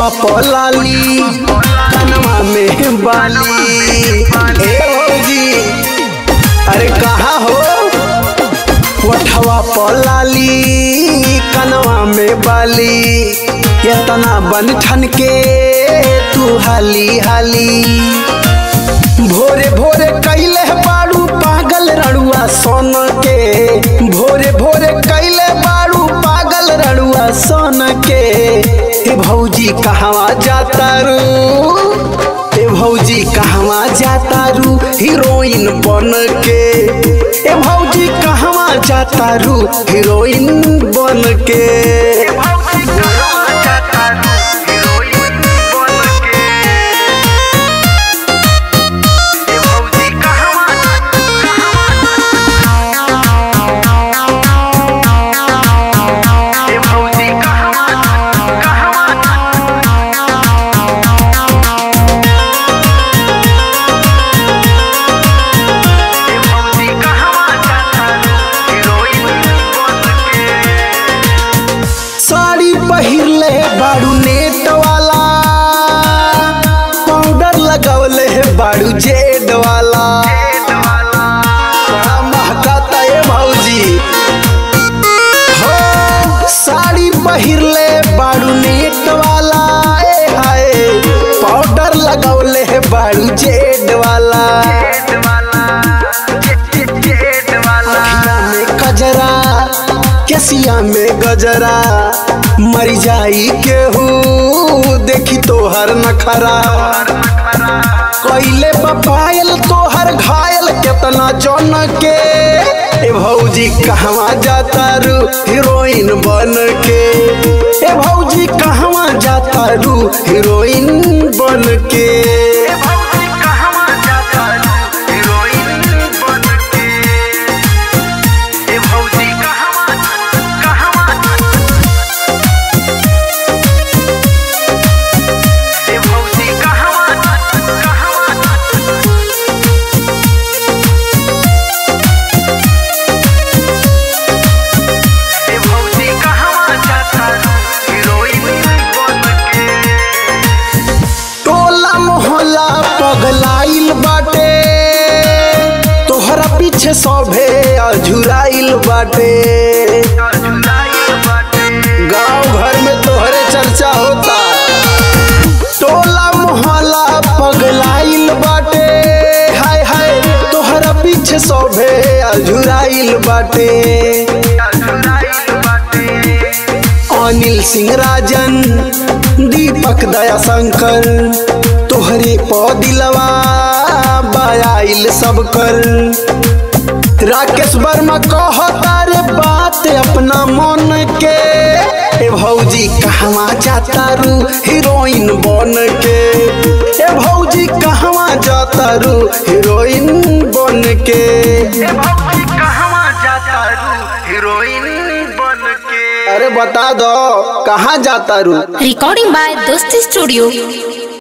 ओठवा पलाली कनवा में बाली ए भौजी अरे कहा हो ओठवा पलाली कनवा में बाली इतना बन ठन के तू हाली हाली भोरे भोरे कैले बाड़ू पागल रड़ुआ सोन के भोरे भोरे कैले बाड़ू पागल रड़ुआ सोन के हे भौजी कहवा जाता रू ए भौजी कहवा जाता रू हीरोइन बन के ए भौजी कहवा जाता रू हीरोइन बन के साड़ी पहिरले बाड़ू नेट वाला पाउडर लगवले है बाड़ू जेड वाला बड़ा महकाता है भौजी हो साड़ी पहिरले बाड़ू नेट वाला ए हाय पाउडर लगवले है बाड़ू जेड वाला अखिया में कजरा केसिया में गजरा मर जाई केहू देखी तोहर नखरा कैले बपायल तोहर घायल केतना जन के ए भौजी कहवा जाता रू हीरोइन बन के ए भौजी कहवा जाता रू हीरोइन बन के टोला मोहल्ला पगलाइल बाटे तोहरा पीछे सभे अझुराइल बाटे गांव घर में तोहरे चर्चा होता टोला मोहल्ला पगलाइल बाटे हाय हाय तोहरा पीछे सभे अझुराइल बाटे अनिल सिंह राजन दीपक दया शंकर तोहरे पौदिलवा बायाइल सब कर राकेश वर्मा कहता रे बात अपना मन के ए भौजी कहवा जाता रू हीरोइन बन के ए भौजी कहवा जाता रू हीरोइन बन के हीरोइन बन के अरे बता दो कहाँ जाता रू Recording by Dosti Studio.